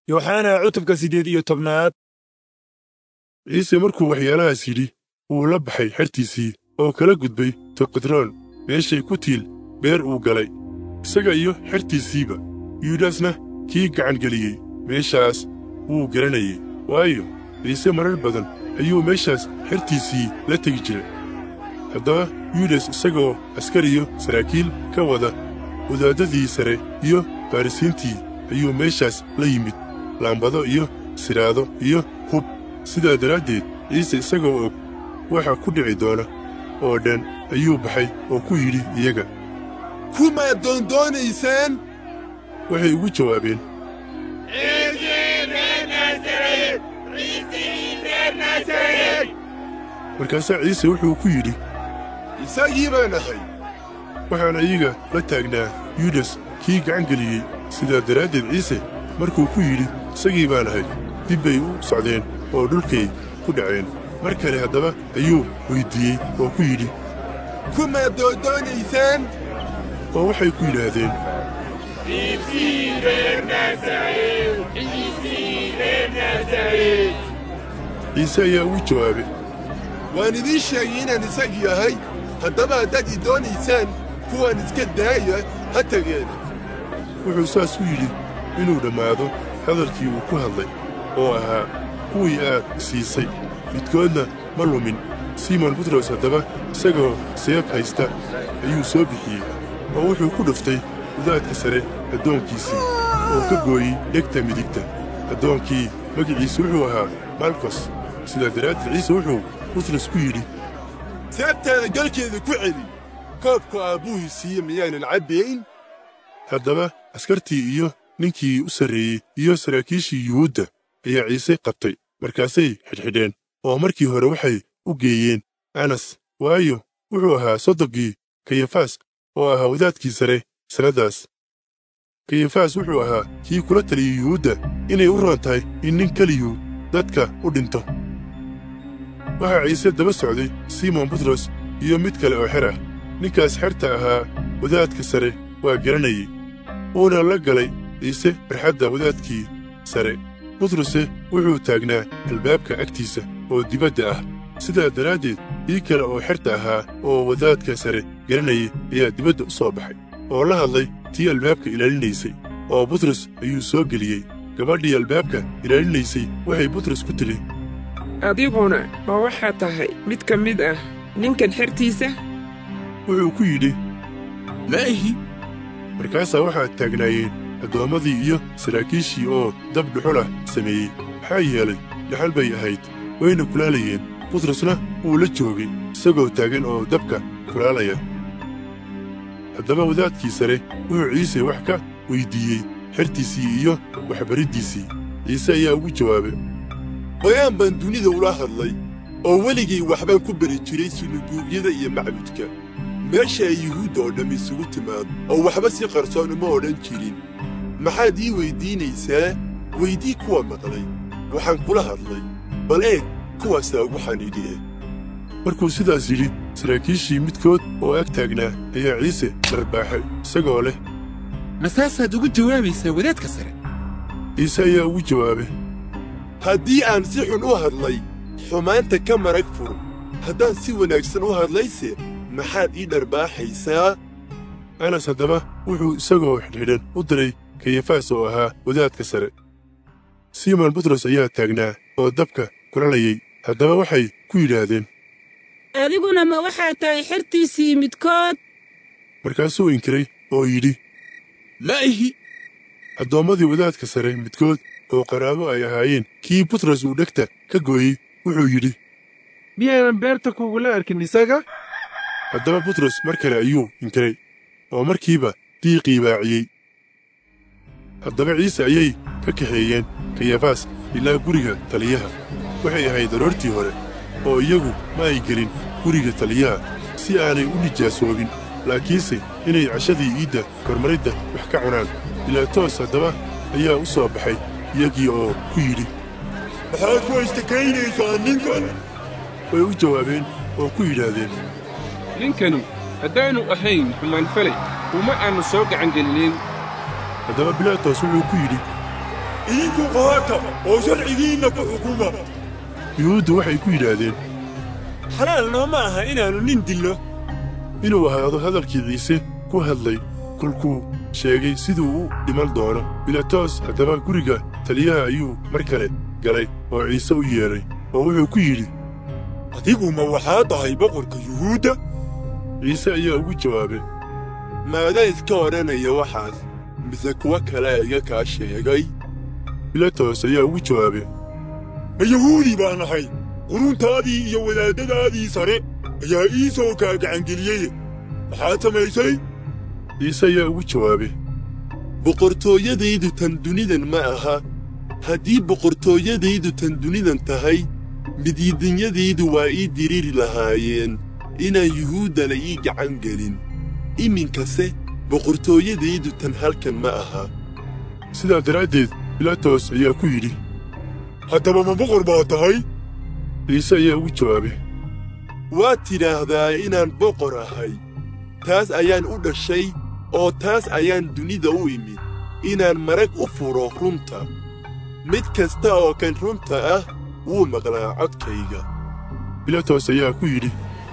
yooxana cutubka siddeed iyo tobnaad ciise markuu waxyaalahaas yidhi wuu la baxay xertiisii oo kala gudbay toqidroon meeshay ku tiil beer uu galay isaga iyo xertiisiiba yuudasna kii gacangeliyey meeshaas wuu garanayey waayo ciise marar badan ayuu meeshaas xertiisii la tegi jiray haddaba yuudas isagoo askariyo saraakiil ka wada wadaaddadii sare iyo farrisiintii ayuu meeshaas la yimid laambado iyo siraado iyo hub sidaa daraaddeed ciise isagoo og waxa ku dhici doona oo dhan ayuu baxay oo ku yidhi iyaga kumaad doondoonaysaan waxay ugu jawaabeen markaasaa ciise wuxuu ku yidhi isagii baan ahay waxaana iyaga la taagnaa yuudas kii gacangeliyey sidaa daraaddeed ciise markuu ku yidhi isagii baan ahay dib bay u socdeen oo dhulkay ku dhaceen mar kale haddaba ayuu weyddiiyey oo ku yidhi kumaad doondoonaysaan oo waxay ku yidhaahdeen ciise ayaa ugu jawaabay waan idiin sheegay inaan isagii ahay haddaba haddaad ii doonaysaan kuwaan iska daaya ha tageen wuxuu saas u yidhi inuu dhammaado hadalkii uu ku hadlay oo ahaa kuwii aad siisay midkoodna ma lumin simon butros haddaba isagoo seef haysta ayuu soo bixiyey oo wuxuu ku dhuftay wadaadka sare addoonkiisii oo ka gooyey dhegta midigta addoonkii magiciisu wuxuu ahaa malkos sidaa daraaddeed ciise wuxuu butros ku yidhi seebtaada galkeeda ku celi koobka aabbuhii siiye miyaanan cabbayn haddaba askartii iyo ninkii u sarreeyey iyo saraakiishii yuhuudda ayaa ciise qabtay markaasay xidhxidheen oo markii hore waxay u geeyeen anas waayo wuxuu ahaa soddogii kayafaas oo ahaa wadaadkii sare sannaddaas kayafaas wuxuu ahaa kii kula taliyey yuhuudda inay u roon tahay in nin keliyuu dadka u dhinto waxaa ciise daba socday simon butros iyo mid kale oo xer ah ninkaas xerta ahaa wadaadka sare waa garanayey wuuna la galay ciise barxadda wadaadkii sare butruse wuxuu taagnaa albaabka agtiisa oo dibadda ah sidaa daraaddeed kii kale oo xerta ahaa oo wadaadka sare garanayay ayaa dibadda u soo baxay oo la hadlay tii albaabka ilaalinaysay oo butros ayuu soo geliyey gabadhii albaabka ilaalinaysay waxay butros ku tidhi adiguna ma waxaad tahay mid ka mid ah ninkan xertiisa wuxuu ku yidhi maahi markaasaa waxaa taagnaayeen addoommadii iyo saraakiishii oo dab dhuxulah sameeyey maxaa yeelay dhaxal bay ahayd wayna kulaalayeen butrosna wuu la joogay isagoo taagan oo dabka kulaalaya haddaba wadaadkii sare wuxuu ciise wax ka weyddiiyey xertiisii iyo waxbariddiisii ciise ayaa ugu jawaabay bayaan baan dunida ula hadlay oo weligay waxbaan ku beri jiray sunuguubyada iyo macbudka meesha ay yuhuudda oo dhamm isugu timaado oo waxba si qarsoon uma odhan jirin maxaad ii weyddiinaysaa weydii kuwa maqlay waxaan kula hadlay bal eeg kuwaasaa ugu xaniidhiye markuu sidaas yidhi saraakiishii midkood oo ag taagnaa ayaa ciise dharbaaxay isagoo leh masaasaad ugu jawaabaysaa wadaadka sare ciise ayaa ugu jawaabay haddii aan si xun u hadlay xumaanta ka marag fur haddaan si wanaagsan u hadlayse maxaad ii dharbaaxaysaa anas haddaba wuxuu isagoo xidhxidhan u diray kayafaas oo ahaa wadaadka sare simon butros ayaa taagnaa oo dabka kulalayay haddaba waxay ku yidhaahdeen adiguna ma waxaad tahay xertiisii midkood markaasuu inkiray oo yidhi ma ihi addoommadii wadaadka sare midkood oo qaraabo ay ahaayeen kii butros uu dhegta ka gooyey wuxuu yidhi miyaanan beerta kugula arkin isaga haddaba butros mar kale ayuu inkiray oo markiiba diiqii baaciyey haddaba ciise ayay ka kaxeeyeen kayafaas ilaa guriga taliyaha waxay ahayd aroortii hore oo iyagu ma ay gelin guriga taliyaha si aanay u nijaasoobin laakiinse inay cashadii iidda kormaridda wax ka cunaan bilaatoos haddaba ayaa u soo baxay iyagii oo ku yidhi maxaad ku istakaynaysaa ninkan way u jawaabeen oo ku yidhaahdeen ninkanu haddaannu ahayn xumaanfalay uma aannu soo gacangelinin haddaba bilaatos wuxuu ku yidhi idinku qaata oo sharcigiinna ku xukuma yuhuuddu waxay ku yidhaahdeen xalaal nooma aha inaannu nin dillo inuu ahaado hadalkii ciise ku hadlay kolkuu sheegay siduu u dhiman doono bilaatos haddaba guriga taliyaha ayuu mar kale galay oo ciise u yeedhay oo wuxuu ku yidhi adigu ma waxaa tahay boqorka yuhuudda ciise ayaa ugu jawaabay maadaa iska odhanaya waxaas mise kuwa kalea iga kaa sheegay bilaatos ayaa ugu jawaabay ma yahuudi baan ahay quruntaadii iyo wadaaddadaadii sare ayaa ii soo kaa gacangeliyey maxaad samaysay ciise ayaa ugu jawaabay boqortooyadaydu tan dunidan ma aha haddii boqortooyadaydu tan dunidan tahay midiidinyadaydu waa ii diriiri lahaayeen inaan yuhuuddana ii gacan gelin iminkase boqortooyadaydu tan halkan ma aha sidaa daraaddeed bilaatos ayaa ku yidhi haddaba ma boqor baa tahay ciise ayaa ugu jawaabay waad tidhaahdaa inaan boqor ahay taas ayaan u dhashay oo taas ayaan dunida u imid inaan marag u furo runta mid kasta oo kan runta ah wuu maqlaa codkayga bilaatos ayaa ku yidhi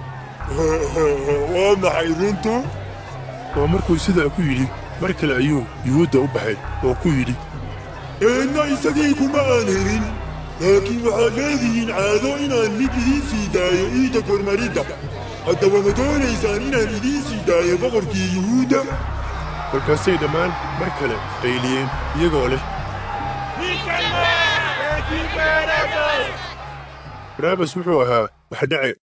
waa maxay runtu oo markuu sidaa ku yidhi mar kale ayuu yuhuudda u baxay oo ku yidhi eenna isagii kuma aan helin laakiin waxaad leedihiin caado inaan mid idiin sii daayo iida kormaridda haddaba ma doonaysaan inaan idiin sii daayo boqorkii yuhuudda markaasay dhammaan mar kale qayliyeen iyagoo leh baraabas wuxuu ahaa wax dhace